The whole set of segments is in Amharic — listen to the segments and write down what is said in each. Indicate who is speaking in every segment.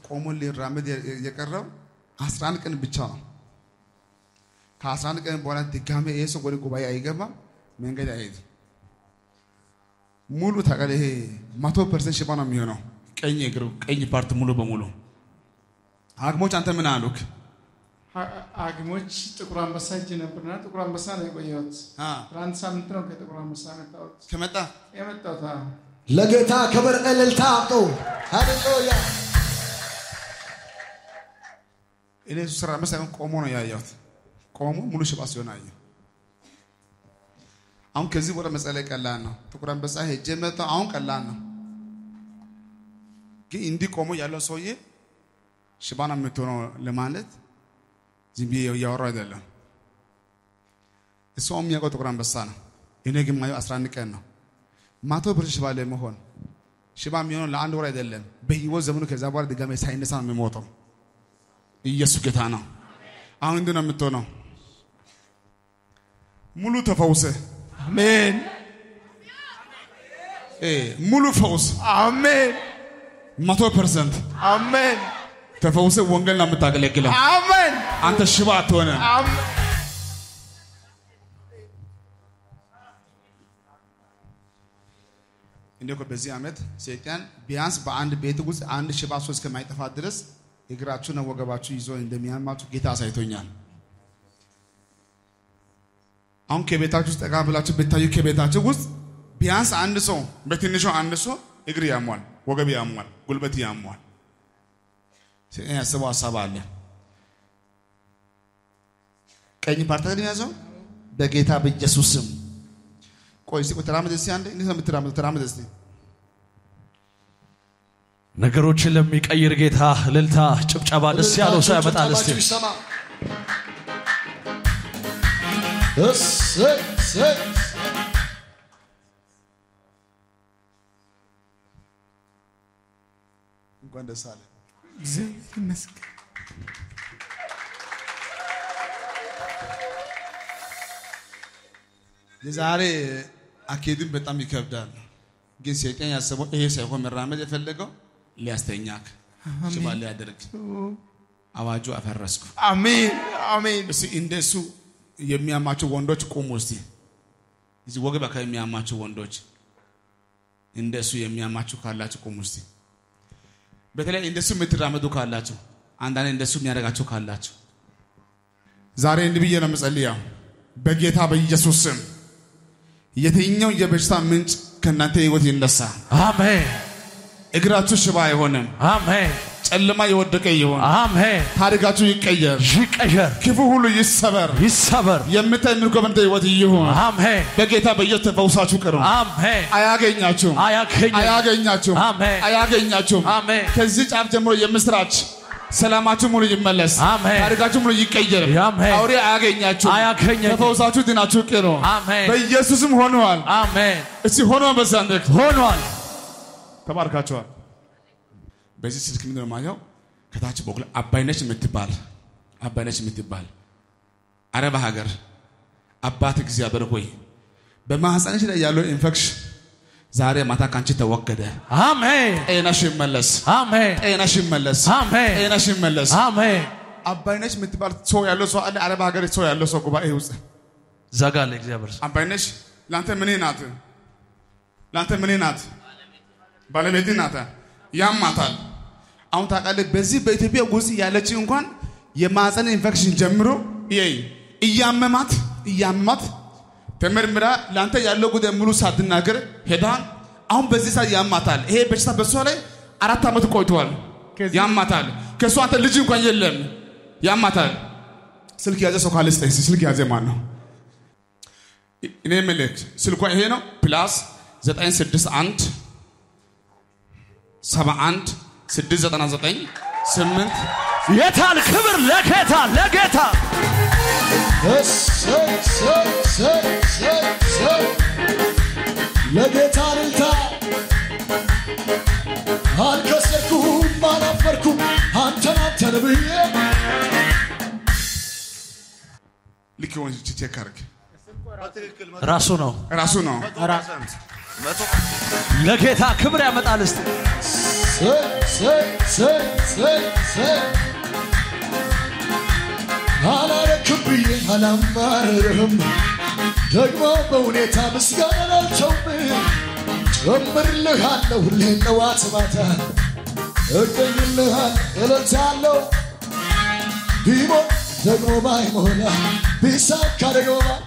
Speaker 1: ቆሞ ሊራመድ የቀረው 11 ቀን ብቻ ነው። ከ11 ቀን በኋላ ድጋሜ ይሄ ሰው ወደ ጉባኤ አይገባም፣ መንገድ አይሄድም። ሙሉ ታውቃለህ፣ ይሄ መቶ ፐርሰንት ሽባ ነው የሚሆነው። ቀኝ እግሩ ቀኝ ፓርት ሙሉ በሙሉ ሐኪሞች አንተ ምን አሉክ?
Speaker 2: ሐኪሞች ጥቁር አንበሳ እጅ ነበርና ጥቁር አንበሳ ነው የቆየሁት።
Speaker 1: አ
Speaker 2: ትናንት ሳምንት ነው ከጥቁር አንበሳ የመጣሁት
Speaker 1: ከመጣ
Speaker 2: የመጣሁት አዎ።
Speaker 3: ለጌታ ክብር እልልታ አምጡ። ሃሌሉያ
Speaker 1: እኔ እሱ ስራ መሳይሆን ቆሞ ነው ያየሁት። ቆሞ ሙሉ ሽባ ሲሆን አየሁ። አሁን ከዚህ ወደ መጸለይ ቀላል ነው። ጥቁር አንበሳ ሄጄ መጣሁ። አሁን ቀላል ነው፣ ግን እንዲህ ቆሞ ያለው ሰውዬ ሽባ ነው የምትሆነው ለማለት ዝም ብዬ እያወራሁ አይደለም። እሱ አሁን የሚያውቀው ጥቁር አንበሳ ነው። እኔ ግን ማየው 11 ቀን ነው። መቶ ብር ሽባ ለመሆን ሽባ የሚሆነው ለአንድ ወር አይደለም፣ በህይወት ዘመኑ ከዛ በኋላ ድጋሜ ሳይነሳ ነው የሚሞተው። ኢየሱስ ጌታ ነው። አሁን እንዲህ ነው የምትሆነው። ሙሉ ተፈውሰ
Speaker 2: አሜን
Speaker 1: እ ሙሉ ፈውስ
Speaker 2: አሜን
Speaker 1: መቶ ፐርሰንት
Speaker 2: አሜን
Speaker 1: ተፈውሰ ወንጌል ነው የምታገለግለው።
Speaker 2: አሜን
Speaker 1: አንተ ሽባ አትሆንም።
Speaker 2: አሜን
Speaker 1: እኔ እኮ በዚህ ዓመት ሰይጣን ቢያንስ በአንድ ቤት ውስጥ አንድ ሽባ ሰው እስከማይጠፋ ድረስ እግራችሁና ወገባችሁ ይዞ እንደሚያማችሁ ጌታ አሳይቶኛል። አሁን ከቤታችሁ ውስጥ ጠጋ ብላችሁ ብታዩ ከቤታችሁ ውስጥ ቢያንስ አንድ ሰው በትንሹ አንድ ሰው እግር ያሟል፣ ወገብ ያሟል፣ ጉልበት ያሟል። ሰይጣን ያስበው ሀሳብ አለ። ቀኝ ፓርታ ግን ያዘው በጌታ በኢየሱስ ስም ቆይ እስቲ ቆይ ተራመድ እስቲ አንዴ እንዴት ነው የምትራመደው? ተራመድ እስቲ
Speaker 4: ነገሮችን ለሚቀይር ጌታ እልልታ፣ ጭብጨባ ደስ ያለው ሰው ያመጣል። እስቲ
Speaker 3: ጭብጨባችሁ ይሰማ። እሰይ፣ እሰይ።
Speaker 1: እንኳን ደስ አለ።
Speaker 2: እግዚአብሔር ይመስገን
Speaker 1: የዛሬ አካሄድን በጣም ይከብዳል፣ ግን ሰይጣን ያሰበው ይሄ ሳይሆን መራመድ የፈለገው ሊያስተኛክ ሽባ ሊያደርግ አዋጁ አፈረስኩ።
Speaker 2: አሜን አሜን
Speaker 1: እስቲ እንደሱ የሚያማቸው ወንዶች ቁሙ እስቲ። እዚህ ወገብ አካባቢ የሚያማቸው ወንዶች እንደሱ የሚያማችሁ ካላችሁ ቁሙ እስቲ። በተለይ እንደሱ የምትራመዱ ካላችሁ፣ አንዳንድ እንደሱ የሚያደርጋችሁ ካላችሁ ዛሬ እንዲህ ብዬ ነው የምጸልየው በጌታ በኢየሱስ ስም የትኛው የበሽታ ምንጭ ከእናንተ ህይወት ይነሳ።
Speaker 4: አሜን
Speaker 1: እግራችሁ ሽባ አይሆንም።
Speaker 4: አሜን
Speaker 1: ጨለማ የወደቀ ይሆን።
Speaker 4: አሜን።
Speaker 1: ታሪካችሁ ይቀየር።
Speaker 4: ይቀየር፣
Speaker 1: ክፉ ሁሉ ይሰበር።
Speaker 4: ይሰበር።
Speaker 1: የምታይ የምትጎበኙት ህይወት ይሁን።
Speaker 4: አሜን
Speaker 1: በጌታ በኢየሱስ ተፈውሳችሁ ቅሩ።
Speaker 4: አሜን።
Speaker 1: አያገኛችሁም፣
Speaker 4: አያገኝም።
Speaker 1: አያገኛችሁም፣
Speaker 4: አሜን
Speaker 1: አያገኛችሁም።
Speaker 4: አሜን
Speaker 1: ከዚህ ጫፍ ጀምሮ የምስራች ሰላማችሁ ሙሉ ይመለስ።
Speaker 4: አሜን።
Speaker 1: ታሪካችሁ ሙሉ ይቀየር።
Speaker 4: አሜን።
Speaker 1: አውሬ አያገኛችሁም።
Speaker 4: አያገኘኝም።
Speaker 1: ተፈውሳችሁ ድናችሁ ቅሩ።
Speaker 4: አሜን
Speaker 1: በኢየሱስም ሆነዋል።
Speaker 4: አሜን።
Speaker 1: እስቲ ሆኖ በዛንደክ
Speaker 4: ሆኗል።
Speaker 1: ተባርካችኋል። በዚህ ስልክ ምንድን ነው የማየው? ከታች በኩል አባይነች የምትባል አባይነች የምትባል አረብ ሀገር አባት እግዚአብሔር ሆይ በማህፀንሽ ላይ ያለው ኢንፌክሽን ዛሬ ማታ ካንቺ ተወገደ።
Speaker 4: አሜን
Speaker 1: ጤናሽ ይመለስ፣
Speaker 4: አሜን
Speaker 1: ጤናሽ ይመለስ፣
Speaker 4: አሜን
Speaker 1: ጤናሽ ይመለስ።
Speaker 4: አሜን።
Speaker 1: አባይነች የምትባል ሰው ያለው ሰው አለ። አረብ ሀገር ሰው ያለው ሰው ጉባኤ ውስጥ
Speaker 4: ዘጋለ እግዚአብሔር ስም።
Speaker 1: አባይነሽ ለአንተ ምን ናት? ለአንተ ምን ናት? ባለቤት ናት። ያማታል። አሁን ታውቃለህ፣ በዚህ በኢትዮጵያ ውስጥ ያለች እንኳን የማህፀን ኢንፌክሽን ጀምሮ ይይ እያመማት እያመማት ተመርምራ ለአንተ ያለው ጉዳይ ሙሉ ሳትናገር ሄዳ አሁን በዚህ ሰዓት ያማታል። ይሄ በሽታ በሷ ላይ አራት ዓመት ቆይቷል።
Speaker 2: ከዚህ-
Speaker 1: ያማታል። ከእሷ አንተ ልጅ እንኳን የለም። ያማታል። ስልክ ያዘ ሰው ካለ ስጠኝ። ስልክ ያዘ ማን ነው? እኔ የምልህ ስልኳ ይሄ ነው። ፕላስ 961 71 699 8
Speaker 4: የታል ክብር ለጌታ ለጌታ
Speaker 3: እሰይ፣ እሰይ፣ እሰይ፣ እሰይ፣ እሰይ። ለጌታ እልልታ አልከሰርኩም አላፈርኩም አንተን አንተን ብዬ
Speaker 1: ልክ የሆነ ቼክ አድርግ።
Speaker 4: ራሱ ነው
Speaker 1: ራሱ ነው።
Speaker 4: ለጌታ ክብር ያመጣል። እስቲ
Speaker 3: ሰይ ሰይ ሰይ ሰይ ሰይ አላረክም ብዬ አላማርርህም ደግሞ በሁኔታ ምስጋና አልተውም ጨምርልሃለሁ ሁሌ ጠዋት ማታ እገኝልሃል እለታለሁ ቢሞት ደግሞ ባይሞላ ቢሳካ ደግሞ ባይ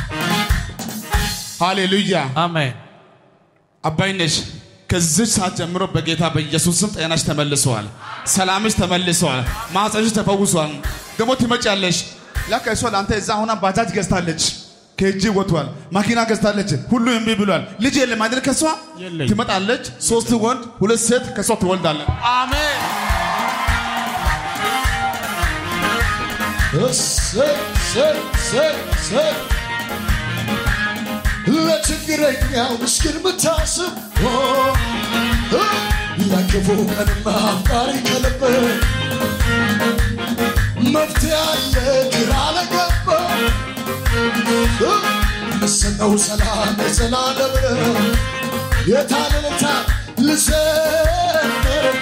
Speaker 1: ሃሌሉያ
Speaker 4: አሜን
Speaker 1: አባይነሽ ከዚህ ሰዓት ጀምሮ በጌታ በኢየሱስ ስም ጤናሽ ተመልሰዋል፣ ሰላምሽ ተመልሰዋል፣ ማህፀንሽ ተፈውሷል። ደግሞ ትመጫለሽ። ላከ እሷ ለአንተ እዛ ሆና ባጃጅ ገዝታለች፣ ከእጅ ወጥቷል። መኪና ገዝታለች፣ ሁሉ እምቢ ብሏል። ልጅ የለም አይደል? ከሷ
Speaker 2: የለኝም።
Speaker 1: ትመጣለች። ሶስት ወንድ ሁለት ሴት ከሷ ትወልዳለች።
Speaker 2: አሜን
Speaker 3: እሰይ እሰይ እሰይ እሰይ ለችግረኛው ምስኪን ምታስብ ኦ፣ እ፣ ለክፉ ቀንማ አፍቃሪ ከልብ መፍትሄ አለ ግራ ለገባ እ፣ ምሰጠው ሰላም የዘላለም ነው። የታለለታ ልዘምርበት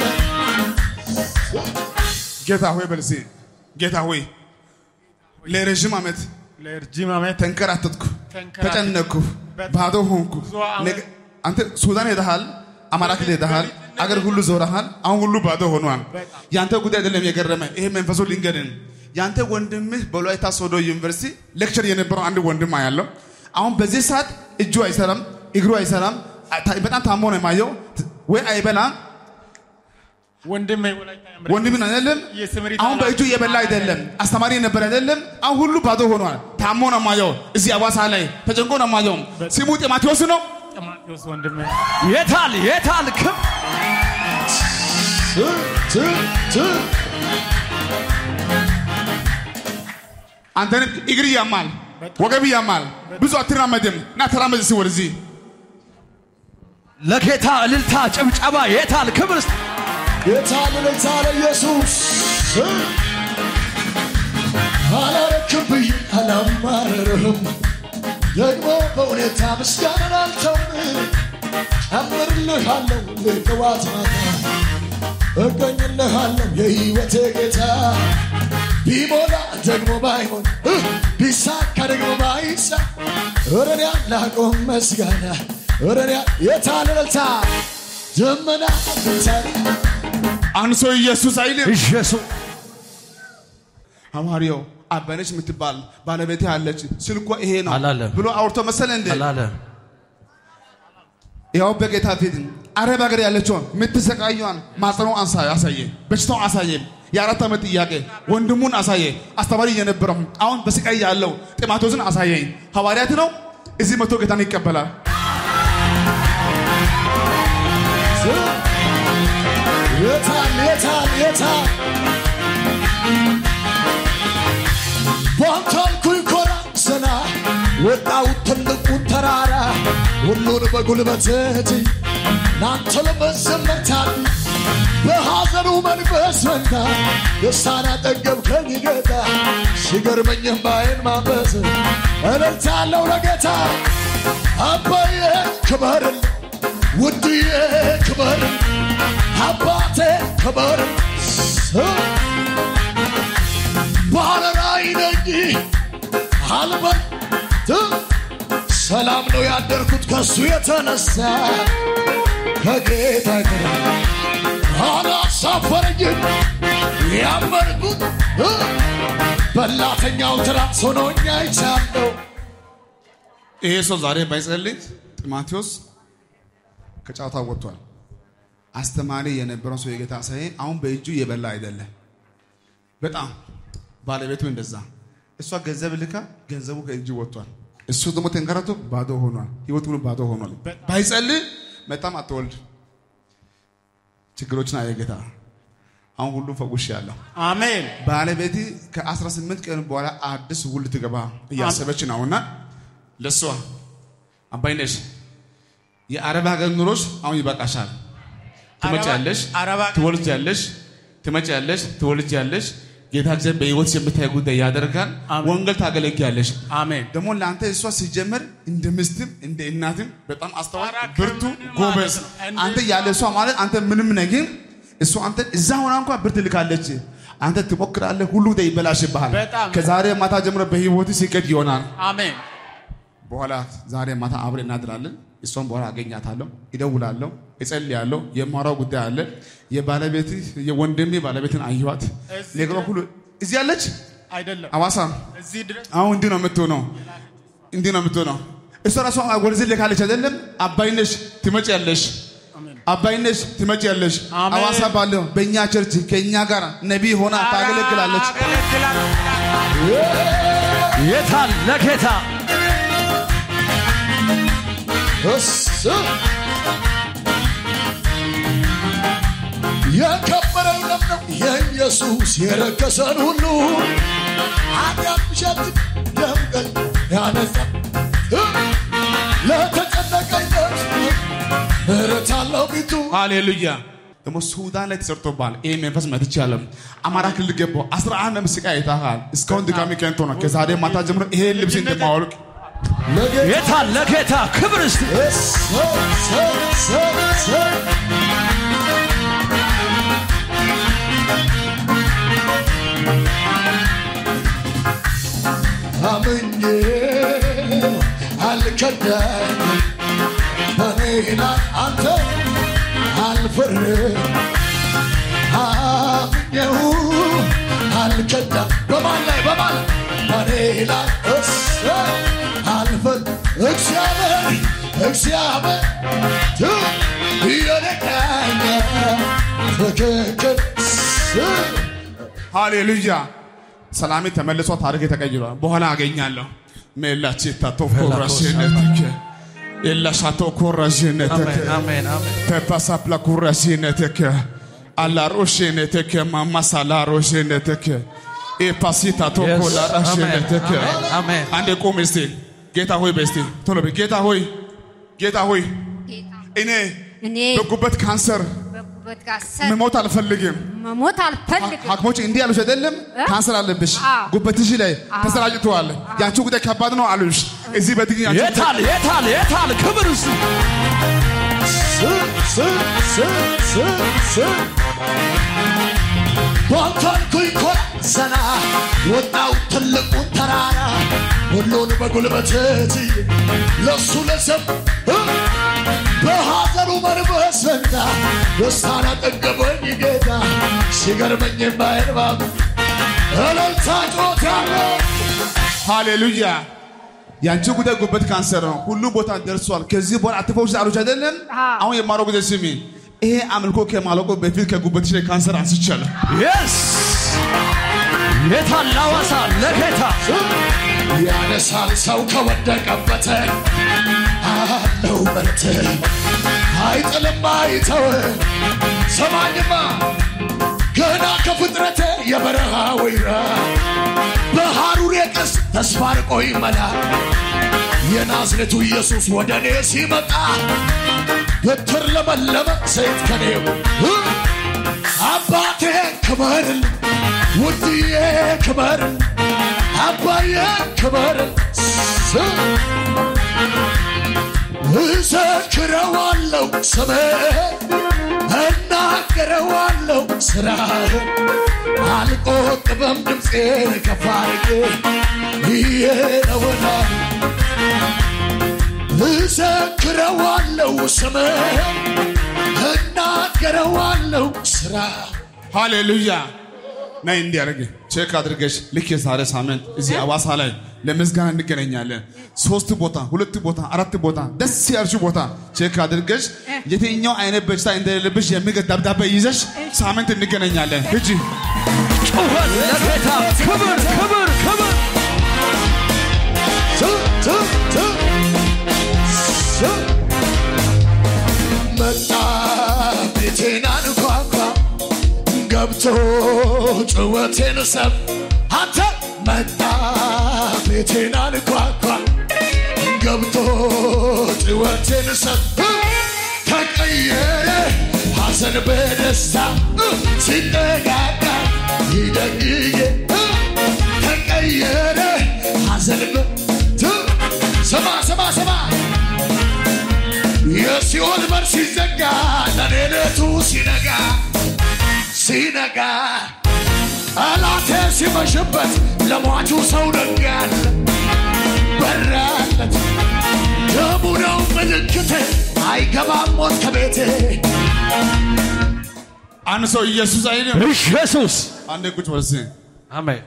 Speaker 1: ጌታ ሆይ በልሴ ጌታ ሆይ ለረዥም ዓመት
Speaker 2: ለረጅም ዓመት
Speaker 1: ተንከራተትኩ፣
Speaker 2: ተንከራተትኩ፣
Speaker 1: ተጨነኩ፣
Speaker 2: በጣም
Speaker 1: ባዶ ሆንኩ።
Speaker 2: ብዙ ዓመት
Speaker 1: ነገ- አንተ ሱዳን ሄደሃል፣ አማራ ክልል ሄደሃል፣ አገር ሁሉ ዞረሃል። አሁን ሁሉ ባዶ ሆኗል።
Speaker 2: በጣም።
Speaker 1: ያንተ ጉዳይ አይደለም የገረመ ይሄ መንፈሱ ልንገርን። ያንተ ወንድምህ በወላይታ ሶዶ ዩኒቨርሲቲ ሌክቸር የነበረው አንድ ወንድም ያለው አሁን በዚህ ሰዓት እጁ አይሰራም፣ እግሩ አይሰራም። ታ- በጣም ታሞ ነው የማየው። ወይ አይበላም
Speaker 2: ወንድሜ ወላይታ ያምራል።
Speaker 1: ወንድም ነው አይደለም።
Speaker 2: የስምሪት
Speaker 1: አሁን በእጁ እየበላ አይደለም። አስተማሪ የነበረ አይደለም። አሁን ሁሉ ባዶ ሆኗል። ታሞ ነው የማየው። እዚህ አዋሳ ላይ ተጨንቆ ነው የማየው። ስሙ ጢሞቴዎስ ነው።
Speaker 2: ጢሞቴዎስ ወንድሜ
Speaker 4: የታል የታል ክብ
Speaker 3: ት ት ት
Speaker 1: አንተንም እግር ያማል፣ ወገብ ያማል። ብዙ አትራመድም። ና ተራመድ እስኪ ወደዚህ።
Speaker 4: ለጌታ እልልታ ጭብጨባ የታል ክብር እስቲ
Speaker 3: የታለ የታለ ኢየሱስ አላረክም ብዬ አላማረርህም ደግሞ በሁኔታ ምስጋናን አልተውም ጨምርልሃለሁ ጠዋት ማታ እገኝልሃለሁ የሕይወቴ ጌታ ቢሞላ ደግሞ ባይሆን እ፣ ቢሳካ ደግሞ ባይሳ እረን ያላቆም መስጋና እረን ያ- የታለ እልልታ ደመና ብታይ
Speaker 1: አንሶ ኢየሱስ አይልም።
Speaker 4: ኢየሱስ
Speaker 1: ሐዋርያው አበነች የምትባል ባለቤቴ አለች። ስልኳ ይሄ ነው
Speaker 4: አላለም።
Speaker 1: ብሎ አውርቶ መሰለ እንዴ?
Speaker 4: አላለም
Speaker 1: ያው በጌታ ፊት አረብ ሀገር ያለችውን የምትሰቃየዋን ማጸኖ አንሳ አሳየ፣ በሽታው አሳየ፣ የአራት ዓመት ጥያቄ ወንድሙን አሳየ፣ አስተማሪ የነበረው አሁን በስቃይ ያለው ጢሞቴዎስን አሳየኝ። ሐዋርያት ነው እዚህ መቶ ጌታን ይቀበላል።
Speaker 3: የታል የታል የታል ባንታልኩኝ ኮራ ዘና ወጣው ትልቁን ተራራ ሁሉን በጉልበት ናንተ ለመዘመታል በሐዘኑ መንፈስ ፈንታ ደስታን አጠገብከኝ ጌታ ሲገርመኝም ባይን ማበስ እልልታለሁ ለጌታ አባዬ ክበርል ውድዬ ክበርል አባቴ ክበር ባለራዕይ ነኝ አልበል ሰላም ነው ያደርኩት ከሱ የተነሳ ከጌታ ጋር አላሳፈረኝም ያመንኩት እ፣ በላተኛው ትራስ ሆኖኛ ይቻለው
Speaker 1: ይሄ ሰው ዛሬ ባይጸልይ ጢሞቴዎስ ከጨዋታ ወጥቷል። አስተማሪ የነበረው ሰው የጌታ ሳይ አሁን በእጁ እየበላ አይደለም። በጣም ባለቤቱ እንደዛ እሷ ገንዘብ ልካ ገንዘቡ ከእጁ ወጥቷል። እሱ ደግሞ ተንከራቶ ባዶ ሆኗል። ህይወቱ ሁሉ ባዶ ሆኗል። ባይጸልይ በጣም አትወልድ ችግሮችን አየ ጌታ። አሁን ሁሉ ፈውሽ ያለው
Speaker 2: አሜን
Speaker 1: ባለቤት ከ18 ቀን በኋላ አዲስ ውል ትገባ እያሰበች ነውና ለሷ አባይነሽ የአረብ ሀገር ኑሮች አሁን ይበቃሻል። ትመጫለሽ፣
Speaker 2: አረብ ሀገር-
Speaker 1: ትወልጃለሽ፣ ትመጫለሽ፣ ትወልጃለሽ። ጌታ እግዚአብሔር በህይወት የምታይ ጉዳይ ያደርጋል።
Speaker 4: አሜን።
Speaker 1: ወንጌል ታገለግያለሽ።
Speaker 4: አሜን
Speaker 1: ደግሞ ለአንተ እሷ ሲጀመር እንደ ሚስትም እንደ እናትም በጣም አስተዋይ
Speaker 4: ኧረ
Speaker 1: ብርቱ
Speaker 4: ከምን
Speaker 1: ጎበዝ
Speaker 4: ማለት ነው? እንደ-
Speaker 1: አንተ ያለ እሷ ማለት አንተ ምንም ነገር እሷ አንተ እዛ ሆና እንኳን ብር ትልካለች። አንተ ትሞክራለህ፣ ሁሉ ጉዳይ ይበላሽብሃል።
Speaker 4: በጣም።
Speaker 1: ከዛሬ ማታ ጀምሮ በህይወት ሲቀድ ይሆናል።
Speaker 4: አሜን
Speaker 1: በኋላ ዛሬ ማታ አብሬ እናድራለን። እሷን በኋላ አገኛታለሁ፣ ይደውላለሁ፣ እጸልያለሁ። የማወራው ጉዳይ አለ። የባለቤት የወንድሜ ባለቤትን አየኋት።
Speaker 2: እዚህ
Speaker 1: ነገሯ ሁሉ እዚህ ያለች
Speaker 2: አይደለም
Speaker 1: አዋሳ
Speaker 2: እዚህ ድረስ
Speaker 1: አሁን እንዲህ ነው የምትሆነው፣ እንዲህ ነው የምትሆነው። እሷ ራሷ ወደዚህ ልካለች አይደለም። አባይነሽ ትመጪያለሽ፣ አባይነሽ ትመጪያለሽ።
Speaker 4: አሜን።
Speaker 1: አዋሳ ባለው በእኛ ቸርች ከእኛ ጋር ነቢይ ሆና ታገለግላለች።
Speaker 4: የታል ለጌታ
Speaker 3: እስ የከበረው ደም ነው የኢየሱስ የረከሰን ሁሉ ኃጢአት ብሸት ደምቀኝ ያነጻ ለተጨነቀኝነት ምሕረት አለው ፊቱ
Speaker 1: ሃሌሉያ። ደግሞ ሱዳን ላይ ተሰርቶባል። ይህ መንፈስ መትቻለም። አማራ ክልል ገባው። አስራ አንድ ምስቃ አይታሃል። እስካሁን ድጋሚ ከንቶ ነው። ከዛሬ ማታ ጀምሮ ይሄ ልብስ እንደማወልቅ
Speaker 3: ለጌታ
Speaker 4: የታል ለጌታ ክብር እስቲ
Speaker 3: እስ እስ እስ እስ አምኜ አልከዳኝ በኔ ላይ አንተ አልፈርም አምኜው አልከዳም በማን ላይ በማን በኔ ላይ እስ አልፈር እግዚአብሔር እግዚአብሔር የነቃኛ ትክክል
Speaker 1: ሃሌሉያ። ሰላሜ ተመልሶ ታሪክ ተቀይሯል። በኋላ አገኛለሁ። ሜላቼ ታቶ ኮራሽነትክ ኤላሻቶ ኮራሽነትክ
Speaker 4: አሜን አሜን አሜን
Speaker 1: ፔፓሳፕላ ኩራሽነትክ አላሮሽነትክ ማማሳላሮሽነትክ ኤፓሲታቶ
Speaker 4: Yes.
Speaker 1: ኮላራሽነትክ
Speaker 4: አሜን አሜን
Speaker 1: አንዴ ቁም እስቲ። ጌታ ሆይ በስቲ ቶሎ በይ። ጌታ ሆይ ጌታ ሆይ
Speaker 5: ጌታ
Speaker 1: እኔ
Speaker 5: እኔ
Speaker 1: በጉበት ካንሰር
Speaker 5: በጉበት ካንሰር
Speaker 1: መሞት አልፈልግም።
Speaker 5: መሞት አልፈልግም።
Speaker 1: ሐኪሞች እንዲህ ያሉሽ አይደለም? ካንሰር አለብሽ፣
Speaker 5: አዎ።
Speaker 1: ጉበትሽ ላይ ተሰራጭተዋል፣ ያንቺ ጉዳይ ከባድ ነው አሉሽ። እዚህ በትግኝ ያንቺ ጉዳይ-
Speaker 4: የታል የታል የታል ክብር እስቲ
Speaker 3: ባንታልኩኝ ኮራ ዘና ወጣው ትልቁን ተራራ ሁሉን በጉልበት ትዬ ለሱ ለሰብ በሐዘኑ መንፈስ ፈንታ ደስታን አጠገበኝ ጌታ ሲገርመኝ የማይርባብ እልልታ ጮታለሁ
Speaker 1: ሃሌሉያ። ያንቺ ጉዳይ ጉበት ካንሰር ነው፣ ሁሉ ቦታ ደርሷል። ከዚህ በኋላ አትፈውሽ አሉሽ አይደለም?
Speaker 5: አዎ።
Speaker 1: አሁን የማረው ጊዜ ስሚ። ይሄ አምልኮ ከማለቁ በፊት ከጉበትሽ ላይ ካንሰር አንስቻለሁ።
Speaker 4: የስ የታል ሐዋሳ ለጌታ
Speaker 3: ያነሳል ሰው ከወደቀበት አለው በረት አይጥልም አይተው ሰማኝማ ገና ከፍጥረቴ የበረሃ ወይራ በሐሩር የቅስ ተስፋ ርቆ ይመላ የናዝሬቱ ኢየሱስ ወደ እኔ ሲመጣ ብትር ለመለመ ሰይፍ ከኔው አባቴ ክበርል ውድዬ ክበርል አባዬ ክበርል እዘክረዋለው ስምህን እናገረዋለው ስራህን አልቆጥበም ድምፄን ከፍ አድርጌ ይሄ ነውና እዘክረዋለው ስምህን እናገረዋለው ስራ
Speaker 1: ሃሌሉያ። ናይ እንዲህ አድርግ ቼክ አድርገሽ ልክ የዛሬ ሳምንት እዚህ አዋሳ ላይ ለምስጋና እንገናኛለን። ሶስት ቦታ፣ ሁለት ቦታ፣ አራት ቦታ ደስ ያልሽው ቦታ ቼክ አድርገሽ የትኛው አይነት በሽታ እንደሌለብሽ የሚገድ ደብዳቤ ይዘሽ ሳምንት እንገናኛለን። ሂጂ
Speaker 4: ጩኸት ለጌታ ክብር ክብር ክብር
Speaker 3: ት ት ት ስ መጣ ቤቴን አንኳኳ ገብቶ ጭወቴን ሰብ አንተ መጣ ቤቴን አንኳኳ ገብቶ ጭወቴን ሰብ ተቀየረ ሐዘን በደስታ ሲጠጋጋ
Speaker 6: ይደግዬ ተቀየረ ሐዘን ስማ ስማ ስማ የሲኦል በር ሲዘጋ ለኔ ሌቱ ሲነጋ ሲነጋ ጠላቴ ሲመሽበት ለሟቹ ሰው ነጋል በራለት ደሙ ነው ምልክቴ አይገባም ሞት ከቤቴ
Speaker 1: አንድ ሰው ኢየሱስ አይልም።
Speaker 4: ኢየሱስ
Speaker 1: አንዴ ቁጭ በል እስኪ።
Speaker 4: አሜን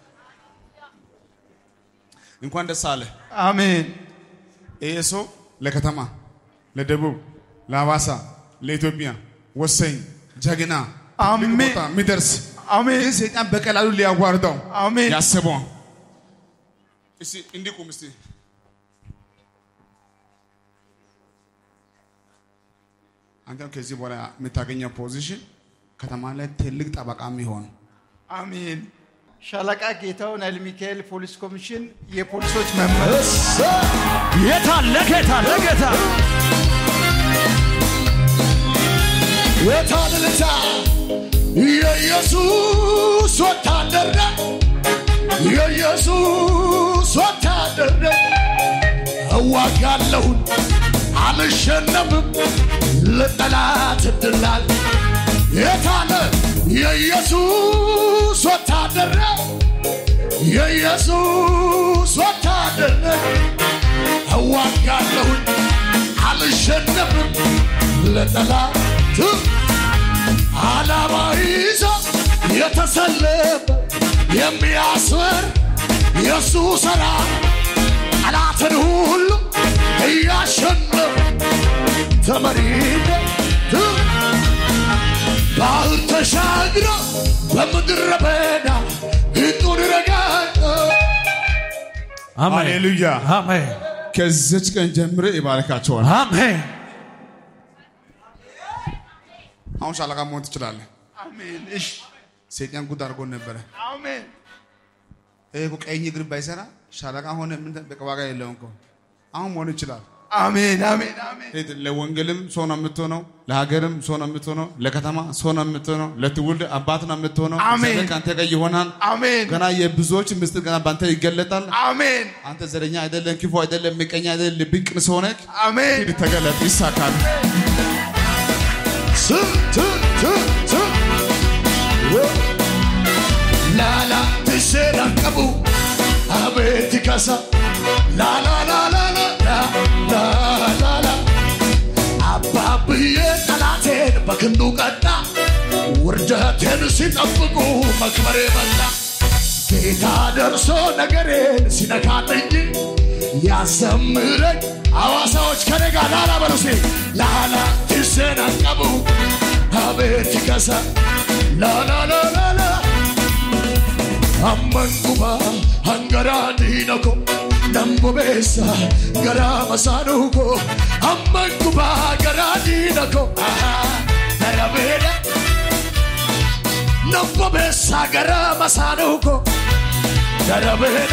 Speaker 1: እንኳን ደስ አለ።
Speaker 2: አሜን
Speaker 1: ይሄ ሰው ለከተማ፣ ለደቡብ፣ ለሐዋሳ፣ ለኢትዮጵያ ወሰኝ ጀግና
Speaker 2: አሜን።
Speaker 1: ትልቅ ቦታ የሚደርስ
Speaker 2: አሜን
Speaker 1: ግን ሰይጣን በቀላሉ ሊያዋርደው
Speaker 2: አሜን
Speaker 1: ያስበው። እስቲ እንዲህ ቁም እስቲ አንተም ከዚህ በኋላ የምታገኘው ፖዚሽን ከተማ ላይ ትልቅ ጠበቃ የሚሆን
Speaker 2: አሜን ሻለቃ ጌታውን ኃይለ ሚካኤል ፖሊስ ኮሚሽን የፖሊሶች መመሪያ
Speaker 4: ጌታ ለጌታ ለጌታ
Speaker 6: የታልልታ የኢየሱስ ወታደር ነህ የኢየሱስ ወታደር ነህ እዋጋለሁን አልሸነፍም ለጠላት እድላል የታለ የኢየሱስ ወታደር ነህ የኢየሱስ ወታደር ነህ እዋጋለሁን አልሸነፍም ለጠላት ዓላማ ይዞ የተሰለፈ የሚያስር የእሱ ሥራ ጠላትን ሁሉ እያሸነፈ ተመሪነት ባህር ተሻግሮ በምድረ በዳ ሕጡን ረጋግጦ
Speaker 4: አሜን
Speaker 1: ሃሌሉያ።
Speaker 4: አሜን
Speaker 1: ከዚች ቀን ጀምሬ ይባርካቸዋል።
Speaker 4: አሜን
Speaker 1: አሁን ሻለቃ መሆን ትችላለህ።
Speaker 2: አሜን እሺ
Speaker 1: ሰይጣን ጉድ አድርጎ ነበረ።
Speaker 2: አሜን
Speaker 1: ይሄ እኮ ቀኝ እግር ባይሰራ ሻለቃ ሆነ ምን በቃ ዋጋ የለውም እኮ አሁን መሆን ይችላል።
Speaker 2: አሜን አሜን አሜን
Speaker 1: ይሄ ለወንጌልም ሰው ነው የምትሆነው፣ ለሀገርም ሰው ነው የምትሆነው፣ ለከተማ ሰው ነው የምትሆነው፣ ለትውልድ አባት ነው የምትሆነው።
Speaker 2: አሜን።
Speaker 1: እግዚአብሔር ከአንተ ጋር ይሆናል።
Speaker 2: አሜን
Speaker 1: ገና የብዙዎች ምስጢር ገና በአንተ ይገለጣል።
Speaker 2: አሜን
Speaker 1: አንተ ዘረኛ አይደለም፣ ክፉ አይደለም፣ ምቀኛ አይደለም፣ ልብ ቅን ሰው ነህ።
Speaker 2: አሜን
Speaker 1: ሂድ ተገለጥ፣ ይሳካል።
Speaker 6: ስ ት ት ት ላላ ትሰራቀቡ አቤት ከሳ ላላላላላላላላ አባብዬ ጠላቴን በክንዱ ቀጣ ውርደቴን ሲጠብቁ መክበሬ መጣ ጌታ ደርሶ ነገሬን ሲነካልኝ ያዘምረኝ አዋሳዎች ከነጋ ላላ በሉሴ ላላ ትሰናቀቡ አቤት ከሳ ላላላላላ አመንኩባ አንገራ ዲነኮ ነምቦቤሳ ገራ መሳኑኮ አመንኩባ ገራ ዲነኮ ነረቤደ ነምቦቤሳ ገራ መሳኑኮ ነረቤደ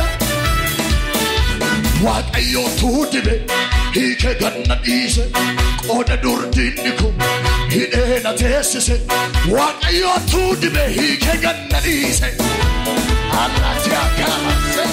Speaker 6: waaqayyootu dibe hiike ganna dhiise qooda durdiinni kun hidhee na teessise waaqayyootu dibe hiike ganna dhiise allatti akkaamase